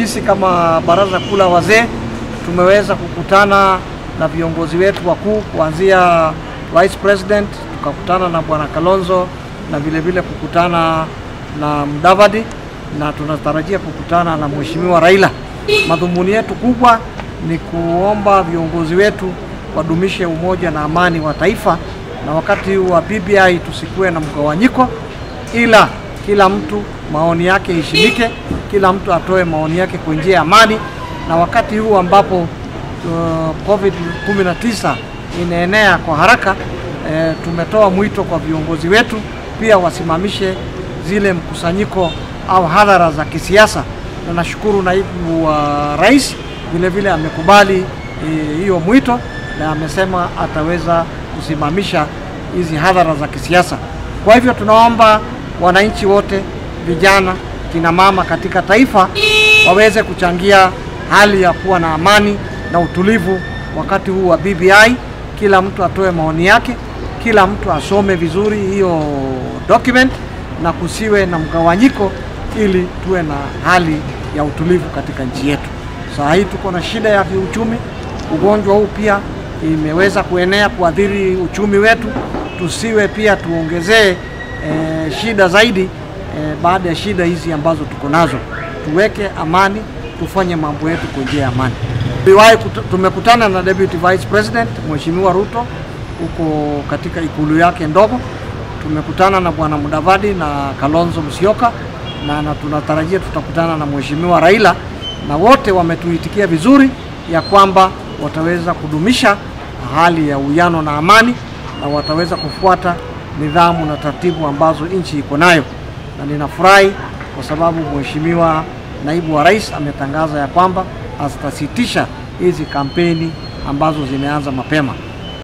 sisi kama baraza kuu la wazee tumeweza kukutana na viongozi wetu wakuu kuanzia Vice President, tukakutana na bwana Kalonzo na vile vile kukutana na Mudavadi na tunatarajia kukutana na mheshimiwa Raila. Madhumuni yetu kubwa ni kuomba viongozi wetu wadumishe umoja na amani wa taifa, na wakati huu wa BBI tusikuwe na mgawanyiko, ila kila mtu maoni yake iheshimike, kila mtu atoe maoni yake kwa njia ya amani, na wakati huu ambapo uh, COVID 19 inaenea kwa haraka eh, tumetoa mwito kwa viongozi wetu pia wasimamishe zile mkusanyiko au hadhara za kisiasa, na nashukuru naibu wa rais vile vile amekubali hiyo e, mwito na amesema ataweza kusimamisha hizi hadhara za kisiasa. Kwa hivyo tunaomba wananchi wote, vijana, kina mama katika taifa waweze kuchangia hali ya kuwa na amani na utulivu wakati huu wa BBI. Kila mtu atoe maoni yake, kila mtu asome vizuri hiyo document na kusiwe na mgawanyiko, ili tuwe na hali ya utulivu katika nchi yetu. Saa hii tuko na shida ya kiuchumi. Ugonjwa huu pia imeweza kuenea kuathiri uchumi wetu, tusiwe pia tuongezee e, shida zaidi e, baada ya shida hizi ambazo tuko nazo. Tuweke amani, tufanye mambo yetu kwa njia ya amani. Tumekutana na Deputy Vice President Mheshimiwa Ruto huko katika ikulu yake ndogo. Tumekutana na Bwana Mudavadi na Kalonzo Musyoka na, na tunatarajia tutakutana na Mheshimiwa Raila na wote wametuitikia vizuri ya kwamba wataweza kudumisha hali ya uwiano na amani na wataweza kufuata nidhamu na taratibu ambazo nchi iko nayo, na ninafurahi kwa sababu Mheshimiwa naibu wa rais ametangaza ya kwamba atasitisha hizi kampeni ambazo zimeanza mapema.